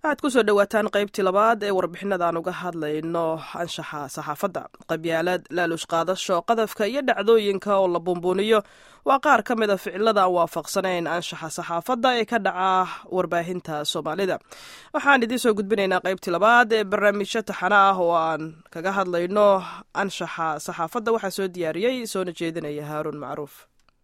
waxaad kusoo dhowaataan qaybtii labaad ee warbixinada aan uga hadlayno anshaxa saxaafadda qabyaalad laaluush qaadasho qadafka iyo dhacdooyinka oo la buunbuuniyo waa qaar ka mid a ficilada aan waafaqsanayn anshaxa saxaafadda ee ka dhaca warbaahinta soomaalida waxaan idiin soo gudbinaynaa qaybtii labaad ee barnaamijyo taxana ah oo aan kaga hadlayno anshaxa saxaafadda waxaa soo diyaariyey soona jeedinaya haaruun macruuf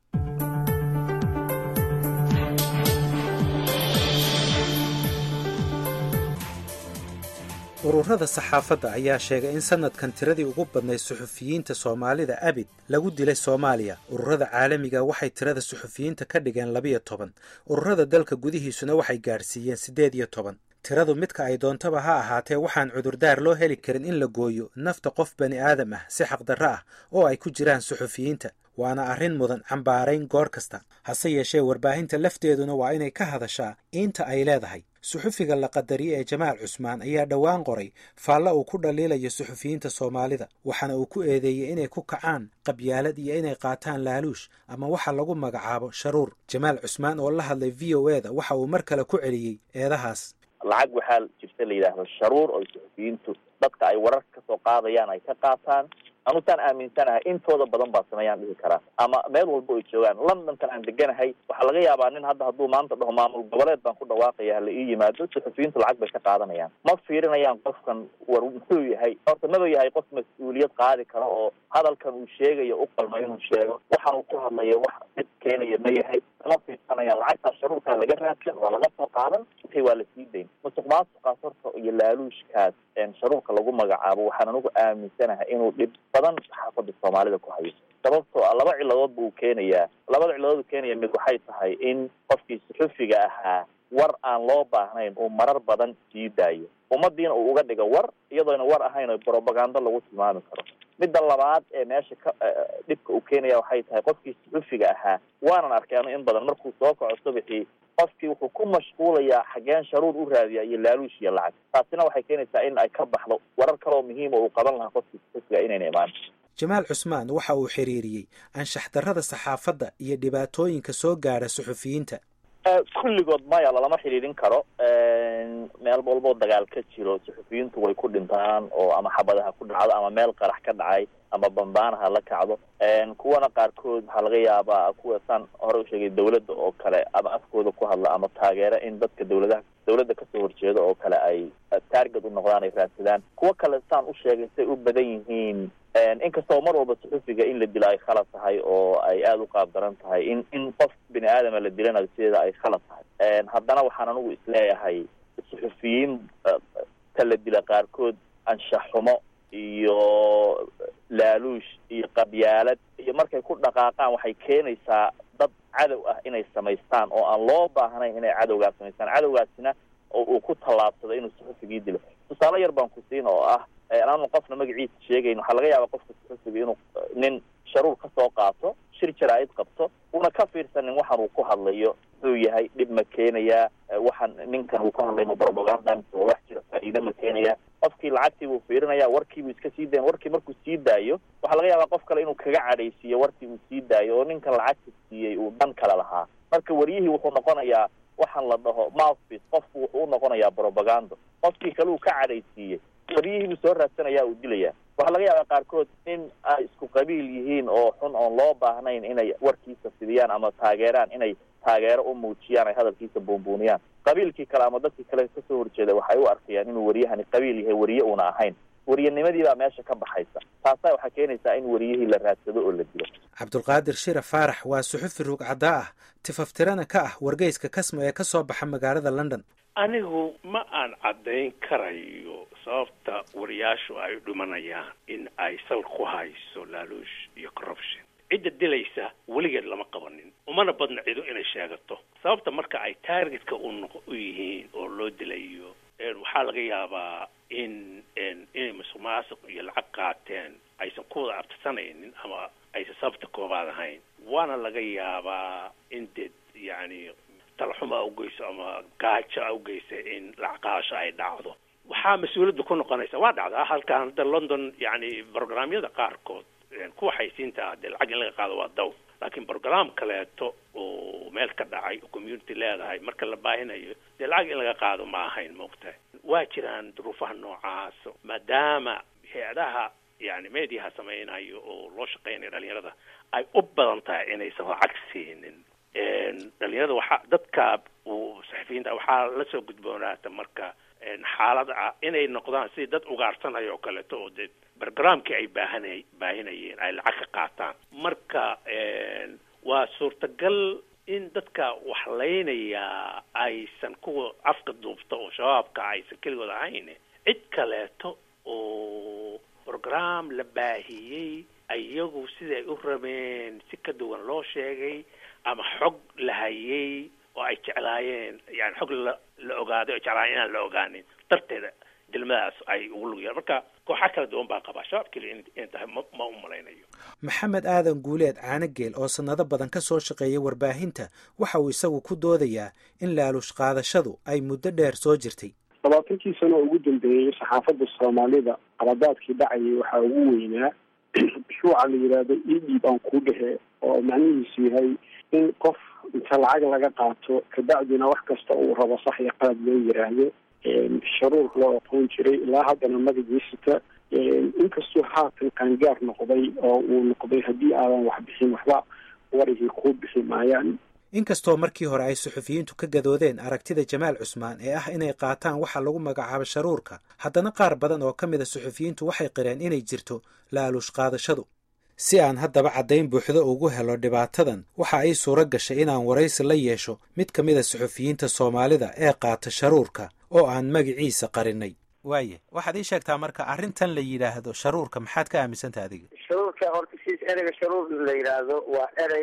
ururada saxaafadda ayaa sheegay in sanadkan tiradii ugu badnayd suxufiyiinta soomaalida abid lagu dilay soomaaliya ururada caalamiga waxay tirada suxufiyiinta ka dhigeen labiyo toban ururada dalka gudihiisuna waxay gaadhsiiyeen siddeed iyo toban tiradu midka ay doontaba ha ahaatee waxaan cudurdaar loo heli karin in la gooyo nafta qof bani aadam ah si xaqdarro ah oo ay ku jiraan suxufiyiinta waana arrin mudan cambaarayn goor kasta hase yeeshee warbaahinta lafteeduna waa inay ka hadashaa iinta ay leedahay suxufiga la qadariye ee jamaal cusmaan ayaa dhowaan qoray faalla uu ku dhaliilayo suxufiyiinta soomaalida waxaana uu ku eedeeyey inay ku kacaan qabyaalad iyo inay qaataan laaluush ama waxa lagu magacaabo sharuur jamaal cusmaan oo la hadlay v o e da waxa uu mar kale ku celiyey eedahaas lacag waxaa jirta la yidhaahdo sharuur oo suxufiyiintu dadka ay warar ka soo qaadayaan ay ka qaataan anutaan aaminsanahay intooda badan baa sameeyaan dhihi karaa ama meel walba ay joogaan londonkan aan deganahay waxaa laga yaabaa nin hadda hadduu maanta dhaho maamul goboleed baan ku dhawaaqaya hala ii yimaado suxufiyiintu lacag bay ka qaadanayaan ma fiirinayaan qofkan war muxuu yahay horta maba yahay qof mas-uuliyad qaadi kara oo hadalkan uu sheegayo u qalma inuu sheego waxaan uu ku hadlayo wax cid keenaya ma yahay ma fiirsanayaan lacagtaa sharuurkaa laga raadsan waa laga soo qaadan intay waa lasii dayn musuq maasuqaas horta iyo laaluushkaas sharuurka lagu magacaabo waxaan anigu aaminsanahay inuu dhib badan saxaafada soomaalida ku hayo sababtoo ah laba ciladood buu keenayaa labada ciladood u keenaya mid waxay tahay in qofkii suxufiga ahaa war aan loo baahnayn uu marar badan sii daayo ummadiina uu uga dhigo war iyadoona war ahayn oo brobagando lagu tilmaami karo midda labaad ee meesha ka dhibka uu keenaya waxay tahay qofkii suxufiga ahaa waanan arkay anu in badan markuu soo kaco subaxii qofkii wuxuu ku mashquulayaa xageen sharuur u raadiya iyo laaluush iyo lacag taasina waxay keenaysaa in ay ka baxdo warar kaloo muhiima uu qaban lahaa qofkii suxufiga inayna imaan jamaal cusmaan waxa uu xiriiriyey anshax darrada saxaafadda iyo dhibaatooyinka soo gaadha suxufiyiinta kulligood maya lalama xidhiidhin karo meel walboo dagaal ka jiro suxufiyiintu way ku dhintaan oo ama xabadaha ku dhacdo ama meel qarax ka dhacay ama bambaanaha la kacdo kuwana qaarkood waxaa laga yaabaa kuwa saan hore usheegay dawladda oo kale ama afkooda ku hadla ama taageera in dadka dawladaha dawladda kasoo horjeeda oo kale ay taarget u noqdaan ay raadsadaan kuwo kale saan u sheegay say u badan yihiin inkastoo mar walba suxufiga in la dilo ay khalad tahay oo ay aada u qaab daran tahay in in qof bini aadama la dilanayo sideeda ay khalad tahay haddana waxaan anigu isleeyahay suxufiyiin ta la dila qaarkood anshax xumo iyo laaluush iyo qabyaalad iyo markay ku dhaqaaqaan waxay keenaysaa dad cadow ah inay samaystaan oo aan loo baahnayn inay cadowgaas samaystaan cadowgaasina oo uu ku tallaabsado inuu suxufigii dilo tusaale yar baan ku siin oo ah aanu qofna magaciisa sheegayn waxaa laga yaabaa qofka suxufiga inuu nin sharuur ka soo qaato shir jaraa'id qabto una ka fiirsanin waxaan uu ku hadlayo muxuu yahay dhib ma keenayaa waxaan ninkan uu ku hadlayno propaganda wax jira faa'iide ma keenayaa qofkii lacagtii buu fiirinaya warkiibuu iska sii dayan warkii markuu sii daayo waxaa laga yaabaa qof kale inuu kaga cadhaysiiyo warkii uu sii daayo oo ninkan lacagta siiyey uu dhan kale lahaa marka waryihii wuxuu noqonayaa waxaan la dhaho mouthpiece qofku wuxuu u noqonayaa propagando qofkii kale uu ka cadhaysiiyey waryihii buu soo raadsanayaa uu dilaya waxaa laga yaabaa qaarkood in ay isku qabiil yihiin oo xun oon loo baahnayn inay warkiisa fidiyaan ama taageeraan inay taageero u muujiyaan ay hadalkiisa buunbuuniyaan qabiilkii kale ama dadkii kale kasoo horjeeda waxay u arkayaan inuu waryahani qabiil yahay wariye uuna ahayn wariyanimadii baa meesha ka baxaysa taasa waxaa keenaysaa in wariyihii la raadsado oo la dilo cabdulqaadir shira faarax waa suxufi ruugcaddaa ah tifaftirana ka ah wargeyska kasmo ee ka soo baxa magaalada london anigu ma aan caddayn karayo sababta wariyaashu ay dhimanayaan in ay sal ku hayso laaluush iyo corruption cidda dilaysa weligeed lama qabanin umana badna cido inay sheegato sababta marka ay taargetka unoq u yihiin oo loo dilayo waxaa laga yaabaa in inay musuq maasuq iyo lacag qaateen aysan ku wada abtirsanaynin ama aysan sababta koobaad ahayn waana laga yaabaa in dee yani talaxuma awgeyso ama gaajo awgeysa in lacag qaadasho ay dhacdo waxaa mas-uuliyadda ku noqonaysa waa dhacdaa halkan hadda london yani programyada qaarkood kuwa xaysiinta ah dee lacag in laga qaado waa daw laakiin program kaleeto oo meel ka dhacay oo community leedahay marka la baahinayo dee lacag in laga qaado ma ahayn maogtahay waa jiraan duruufaha noocaas maadaama hay-adaha yani mediaha samaynayo oo loo shaqeynayo dhalinyarada ay u badan tahay inaysan lacag siinin dhalinyarada waxaa dadka saxafiyiinta waxaa lasoo gudboonaata marka xaalad ah inay noqdaan sidii dad ugaarsanaya oo kaleeto oo dee barogramkii ay baahana baahinayeen ay lacag ka qaataan marka waa suurtagal in dadka waxlaynayaa aysan kuwa afka duubta oo shabaabka aysan keligood ahayn cid kaleeto oo program la baahiyey iyagu siday u rabeen si ka duwan loo sheegay ama xog la hayay oo ay jeclaayeen yani xog la la ogaaday oo jeclaayeen inaan la ogaanin darteeda dilmadaas ay ugu lug yahan marka kooxa kala duwan baa qabaa shabaab keliya in tahay ma ma u malaynayo maxamed aadan guuleed caanogeel oo sannado badan ka soo shaqeeyay warbaahinta waxa uu isagu ku doodayaa in laaluush qaadashadu ay muddo dheer soo jirtay labaatankii sano oo ugu dambeeyey saxaafadda soomaalida qaladaadkii dhacayay waxaa ugu weynaa mashruuca la yidhaahdo edib aan kuu dhehe oo macnihiisu yahay in qof inta lacag laga qaato kabacdina wax kasta uu rabo sax iyo qalad loo yiraahdo sharuur loo aqoon jiray ilaa haddana magaciisata inkastuu haatan qaangaar noqday oo uu noqday haddii aadan wax bixin waxba warigii kuu bixi maayaan inkastoo markii hore ay suxufiyiintu ka gadoodeen aragtida jamaal cusmaan ee ah inay qaataan waxa lagu magacaabo sharuurka haddana qaar badan oo ka mid a suxufiyiintu waxay qireen inay jirto laaluush qaadashadu si aan haddaba caddayn buuxdo ugu helo dhibaatadan waxa ay suuro gashay inaan waraysi la yeesho mid ka mid a suxufiyiinta soomaalida ee qaata sharuurka oo aan magaciisa qarinay waaye waxaad ii sheegtaa marka arrintan la yidhaahdo sharuurka maxaad ka aaminsantaha adiga sharuurka horta siis ereyga sharuur la yidhaahdo waa erey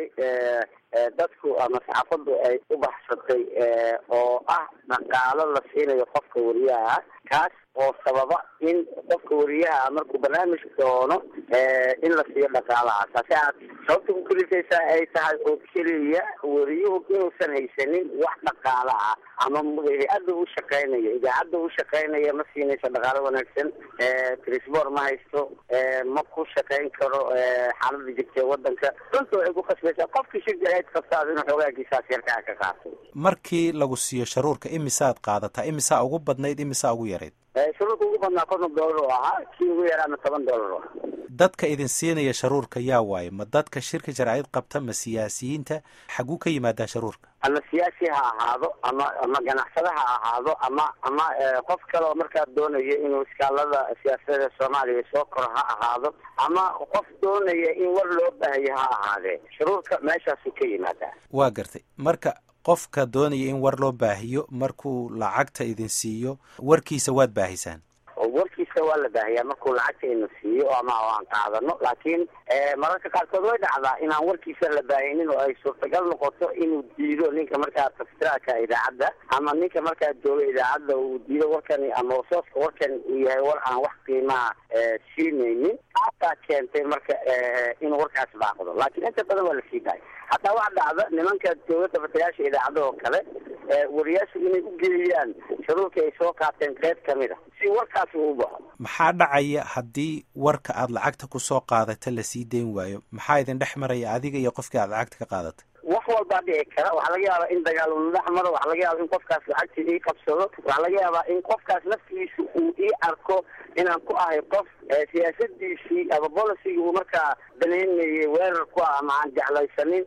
dadku ama saxaafaddu ay u baxsatay oo ah dhaqaalo la siinayo qofka wariyaha kaas oo sababa in qofka wariyaha markuu barnaamij doono in la siiyo dhaqaalahaas hase aad sababta ku kelifaysaa ay tahay oo keliya wariyuhu inuusan haysanin wax dhaqaala ah ama hay-adda u shaqeynaya idaacadda u shaqeynaya ma siinayso dhaqaalo wanaagsan trisbor ma haysto ma ku shaqeyn karo xaalada jirta ee wadanka runta waxay ku khasbaysaa qofkii shir jaraid qabtaado inuu xoogaagiisaas yarkaa ka qaato markii lagu siiyo sharuurka imisaad qaadataa imisaa ugu badnayd imisaa ugu yarayd sharuurka ugu badnaa konton dollar oo ahaa kii ugu yaraana toban dollar oo ahaa dadka idin siinaya sharuurka yaa waaye ma dadka shirka jaraa'id qabta ma siyaasiyiinta xaguu ka yimaadaa sharuurka ama siyaasi ha ahaado ama ama ganacsada ha ahaado ama ama qof kale oo markaa doonaya inuu iskaalada siyaasadda soomaaliya soo koro ha ahaado ama qof doonaya in war loo baahayo ha ahaadee sharuurka meeshaasuu ka yimaadaa waa gartay marka qofka doonaya in war loo baahiyo markuu lacagta idin siiyo warkiisa waad baahisaan warkiisa waa la baahiyaa markuu lacagta ina siiyo ama aan qaadano laakiin mararka qaarkood way dhacdaa inaan warkiisa la baahinin oo ay suurtagal noqoto inuu diido ninka markaa tafsiraadka idaacadda ama ninka markaa jooga idaacadda uu diido warkani ama sooska warkani uu yahay war aan wax qiimaha siinaynin taasaa keentay marka inuu warkaas baaqdo laakiin inta badan waa la sii dahay hataa waxa dhacda nimanka jooga tafasirayaasha idaacadda oo kale wariyaashu inay u geeyaan sharuurka ay soo qaateen qayb kamid a si warkaas uu u baxo maxaa dhacaya haddii warka aad lacagta ku soo qaadata lasii dayn waayo maxaa idin dhex maraya adiga iyo qofkii aad lacagta ka qaadatay wax walbaa dhici kara waxaa laga yaabaa in dagaal uu dhex maro waxaa laga yaabaa in qofkaas lacagtii ii qabsado waxaa laga yaabaa in qofkaas naftiisa uu ii arko inaan ku ahay qof siyaasadiisii ama bolicigii uu markaa banaynayay weerar ku ah ama aan jeclaysanin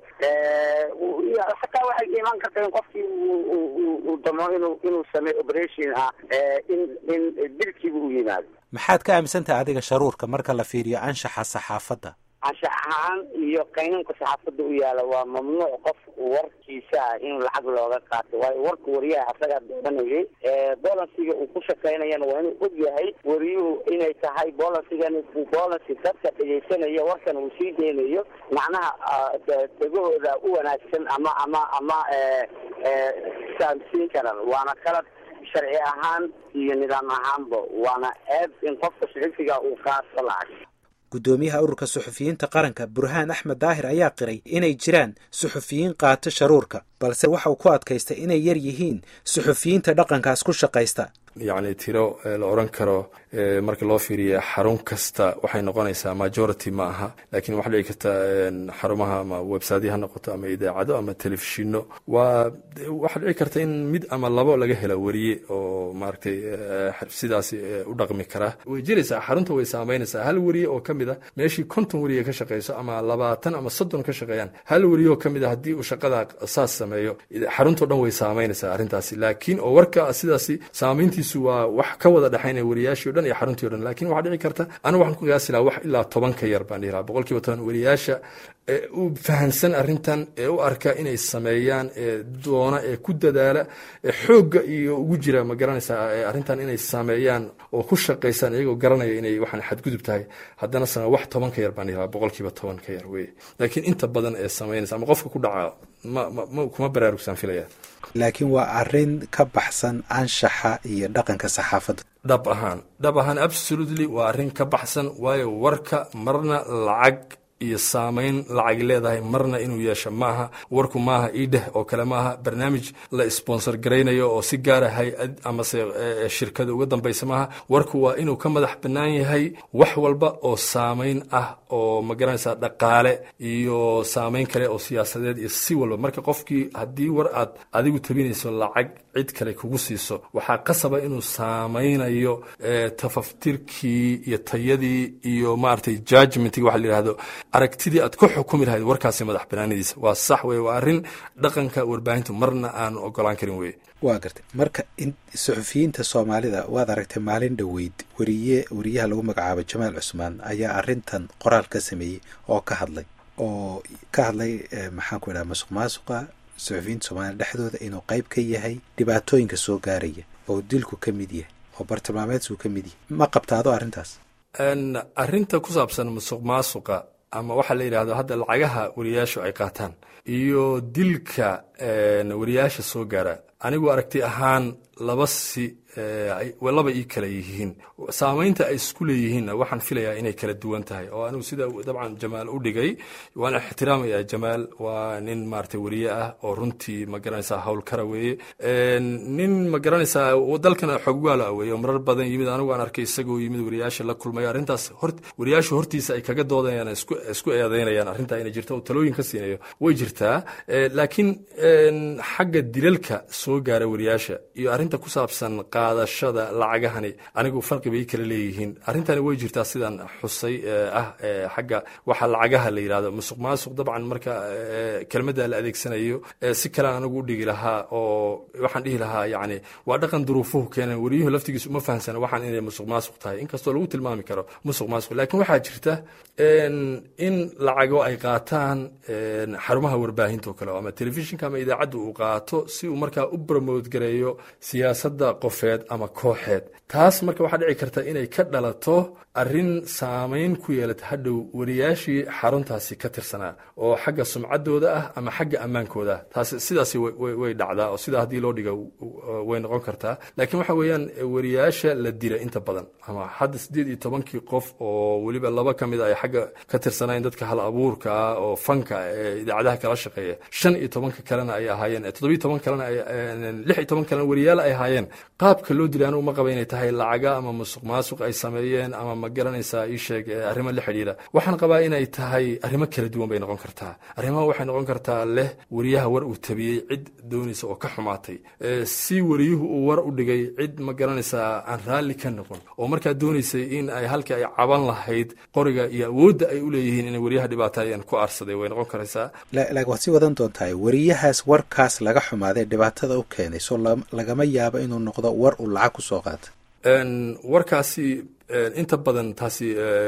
xataa waxay imaan karta in qofkii uu damo inuu inuu sameeyo operation ah in in dilkiiba u yimaado maxaad ka aaminsantaha adiga sharuurka marka la fiiriyo anshaxa saxaafadda anshax ahaan iyo qaynanka saxaafadda u yaala waa mamnuuc qof warkiisa ah in lacag looga qaato waayo warka wariyaha asagaa dooranayay bolansiga uu ku shaqaynayana waa inuu og yahay wariyuhu inay tahay bolansigani bolansi dadka dhegaysanaya warkan uu sii deynayo macnaha degahooda u wanaagsan ama ama ama saamsiin karan waana qalad sharci ahaan iyo nidaam ahaanba waana eeb in qofka suxufiga uu qaato lacag guddoomiyaha ururka suxufiyiinta qaranka burhaan axmed daahir ayaa qiray inay jiraan suxufiyiin qaata sharuurka balse waxa uu ku adkaystay inay yar yihiin suxufiyiinta dhaqankaas ku shaqaysta yacni tiro la oran karo marka loo fiiriya xarun kasta waxay noqonaysaa majority ma aha laakiin waxaa dhici karta xarumaha ama websitya ha noqoto ama idaacado ama telefishino waa waxaa dhici karta in mid ama labo laga hela weriye oo maaragtay sidaas u dhaqmi kara way jiraysaa xarunta way saameynaysaa hal weriye oo ka mid a meeshii konton weriye ka shaqeyso ama labaatan ama soddon ka shaqeeyaan hal weriye oo ka mid a haddii uu shaqada saas sameeyo xaruntao dhan way saameynaysaa arrintaasi laakiin oo warka sidaasi saameyntiisu waa wax ka wada dhexaynaya weriyaashii o dhan iyo xaruntii o dhan lakin waxaa dhici karta anigu waxaan ku qiyaasi laha wax ilaa toban ka yar baan dhihi laha boqol kiiba toban weriyaasha ee u fahansan arrintan ee u arka inay sameeyaan ee doona ee ku dadaala ee xoogga iyo ugu jira ma garanaysaa arrintan inay sameeyaan oo ku shaqaysaan iyagoo garanaya inay waxaan xadgudub tahay haddana same wax toban ka yar baan dhihi laha boqol kiiba toban ka yar weye laakiin inta badan ee samaynaysa ama qofka ku dhaca ma ma kuma baraarugsaan filaya laakiin waa arrin ka baxsan anshaxa iyo dhaqanka saxaafadda dhab ahaan dhab ahaan absolutely waa arrin ka baxsan waayo warka marna lacag iyo saamayn lacag leedahay marna inuu yeesho maaha warku maaha idheh oo kale maaha barnaamij la sponsor garaynayo oo si gaara hay-ad amase shirkada uga dambaysa maaha warku waa inuu ka madax bannaan yahay wax walba oo saamayn ah oo ma garanaysaa dhaqaale iyo saamayn kale oo siyaasadeed iyo si walba marka qofkii haddii war aad adigu tabinayso lacag cid kale kugu siiso waxaa qasaba inuu saamaynayo tafaftirkii iyo tayadii iyo maaragtay judgmentig waxa la yidhahdo aragtidii aad ku xukumi lahayd warkaasi madax banaanidiisa waa sax weye waa arrin dhaqanka warbaahintu marna aanu ogolaan karin weye waa gartay marka suxufiyiinta soomaalida waad aragtay maalin dhoweyd weriye weriyaha lagu magacaabo jamaal cusmaan ayaa arrintan qoraal ka sameeyey oo ka hadlay oo ka hadlay maxaan ku idhaha masuq maasuqa suxufiyiinta soomaalida dhexdooda inuu qayb ka yahay dhibaatooyinka soo gaaraya oo dilku ka mid yahay oo bartilmaameedku ka mid yahay ma qabtaado arrintaas arrinta ku saabsan musuq maasuqa ama waxaa la yidhahdo hadda lacagaha weriyaashu ay qaataan iyo dilka weriyaasha soo gaara anigu aragti ahaan laba si laba ii kala yihiin saamaynta ay isku leeyihiinna waxaan filayaa inay kala duwan tahay oo anigu sida dabcan jamaal u dhigay waan ixtiraamaya jamaal waa nin maaragtay weriye ah oo runtii ma garanaysaa howlkara weeye nin ma garanaysaa dalkana xogwaala weeye oo marar badan yimid anigu aan arkay isagoo yimid weriyaasha la kulmay arrintaas hor weriyaasha hortiisa ay kaga doodayaan isku isku eedeynayaan arrintaa inay jirto oo talooyin ka siinayo way jirtaa laakiin xagga dilalka soo gaara weriyaasha iyo arrinta ku saabsan qaadashada lacagahani anigu farqi bay kala leeyihiin arrintani way jirtaa sidaan xusay ah xagga waxa lacagaha la yidhahdo musuq maasuq dabcan marka kelmadda la adeegsanayo si kalean anigu u dhigi lahaa oo waxaan dhihi lahaa yacni waa dhaqan duruufuhu keenan weriyuhu laftigiisu uma fahamsana waxaan inay musuq maasuq tahay inkastoo lagu tilmaami karo musuq maasuq laakiin waxaa jirta in lacago ay qaataan xarumaha warbaahinta oo kale ama telefishinka ama idaacadda uu qaato si uu markaa u bromote gareeyo siyaasadda qofeed ama kooxeed taas marka waxaa dhici karta inay ka dhalato arrin saamayn ku yeelata hadhow weriyaashii xaruntaasi ka tirsanaa oo xagga sumcaddooda ah ama xagga ammaankooda ah taas sidaasi way dhacdaa oo sidaa haddii loo dhiga way noqon kartaa laakiin waxa weeyaan weriyaasha la dila inta badan ama hadda siddeed iyo tobankii qof oo weliba laba ka mid a ay xagga ka tirsanayn dadka hal abuurka ah oo fanka ee idaacadaha kala shaqeeya shan iyo tobanka kalena ay ahaayeen toddobiyo toban kalena lix iyo toban kalena weriyaal ay ahaayeen qaabka loo dilay anugu ma qaba inay tahay lacaga ama musuq maasuq ay sameeyeen ama ma garanaysaa ii sheeg arrimo la xidhiira waxaan qabaa inay tahay arrimo kala duwan bay noqon kartaa arrimaha waxay noqon kartaa leh weriyaha war uu tabiyey cid doonaysa oo ka xumaatay si weriyuhu uu war u dhigay cid ma garanaysaa aan raalli ka noqon oo markaa doonaysay in ay halka ay caban lahayd qoriga iyo awoodda ay u leeyihiin inay weriyaha dhibaataayeen ku aarsaday way noqon karaysaa laakiin waad sii wadan doontahay weriyahaas warkaas laga xumaaday dhibaatada u keenay so lagama yaabo inuu noqdo war uu lacag ku soo qaata warkaasi inta badan taasi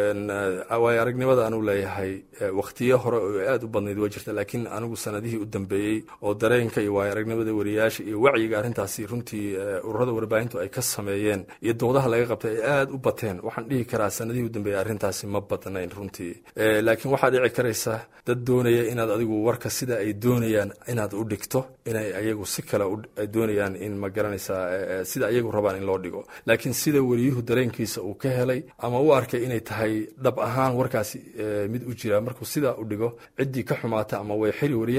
waayo aragnimada anuu leeyahay wakhtiyo hore oo aad u badnayd waa jirta laakiin anigu sanadihii u dambeeyey oo dareenka iyo waayo aragnimada weriyaasha iyo wacyiga arrintaasi runtii ururada warbaahintu ay ka sameeyeen iyo doodaha laga qabtay ay aad u bateen waxaan dhihi karaa sanadihii u dambeeyey arrintaasi ma badnayn runtii laakiin waxaa dhici karaysa dad doonaya inaad adigu warka sida ay doonayaan inaad u dhigto inay ayagu si kale ay doonayaan in ma garanaysaa sida ayagu rabaan in loo dhigo laakiin sida weriyuhu dareenkiisa uu ka helay ama u arkay inay tahay dhab ahaan warkaasi mid u jira markuu sidaa u dhigo ciddii ka xumaata ama way xiri weriyaha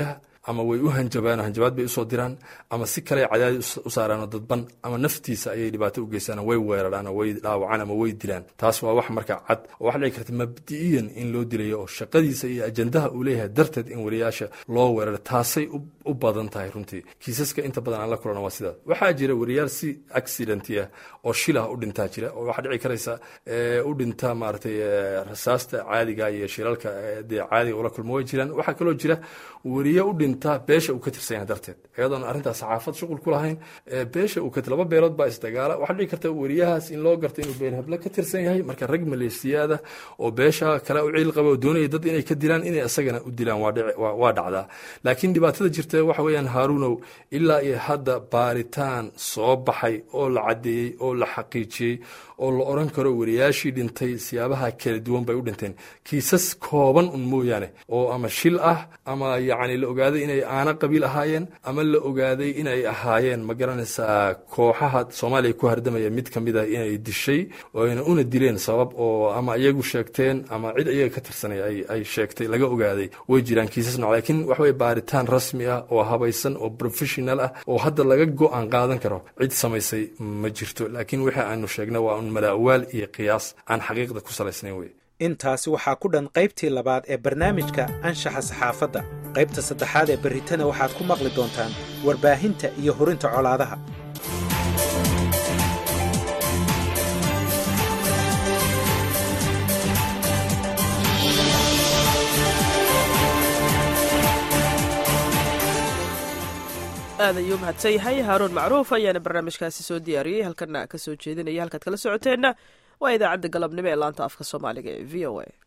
ama way u hanjabaan oo hanjabaad bay usoo diraan ama si kale cadaadi u saaraan oo dadban ama naftiisa ayay dhibaato u geystaan way weeraraan oo way dhaawacaan ama way dilaan taas waa wax marka cad oo waxa dhici karta mabdi'iyan in loo dilayo oo shaqadiisa iyo ajandaha uu leeyahay darteed in wariyaasha loo weeraro taasay u badan tahay runtii kiisaska inta badan aan la kulana waa sidaas waxaa jira wariyaal si accidenti ah oo shilah u dhintaa jira oo waxaa dhici karaysa u dhinta maaragtay rasaasta caadiga iyo shilalka dee caadiga ula kulmo way jiraan waxaa kaloo jira weriye u dhinta beesha uu ka tirsan yahay darteed iyadoon arrintaas saxaafad shuqul ku lahayn beesha uu ka laba beelood baa isdagaala waxaa dhici karta weriyahaas in loo garto inuu been hable ka tirsan yahay marka rag maleesiyaada oo beesha kale u ciil qaba oo doonaya dad inay ka dilaan inay isagana u dilaan waa dhacdaa laakiin dhibaatada jirta waxa weeyaan haaruunow ilaa iyo hadda baaritaan soo baxay oo la caddeeyey oo la xaqiijiyey oo la oran karo wariyaashii dhintay siyaabaha kala duwan bay u dhinteen kiisas kooban un mooyaane oo ama shil ah ama yacni la ogaaday inay aana qabiil ahaayeen ama la ogaaday inay ahaayeen ma garanaysaa kooxaha soomaaliya ku hardamaya mid ka mid a inay dishay ooayna una dileen sabab oo ama iyagu sheegteen ama cid iyaga ka tirsanay ay sheegtay laga ogaaday way jiraan kiisas nooc laakiin waxa weye baaritaan rasmi ah oo habaysan oo professional ah oo hadda laga go-aan qaadan karo cid samaysay ma jirto laakiin wixii aanu sheegna waa un malaawaal iyo qiyaas aan xaqiiqda ku salaysnayn wey intaasi waxaa ku dhan qaybtii labaad ee barnaamijka anshaxa saxaafadda qaybta saddexaad ee berritana waxaad ku maqli doontaan warbaahinta iyo horinta colaadaha aad ayuu mahadsan yahay haaruun macruuf ayaana barnaamijkaasi soo diyaariyey halkana ka soo jeedinaya halkaad kala socoteenna waa idaacadda galabnimo ee laanta afka soomaaliga ee v o a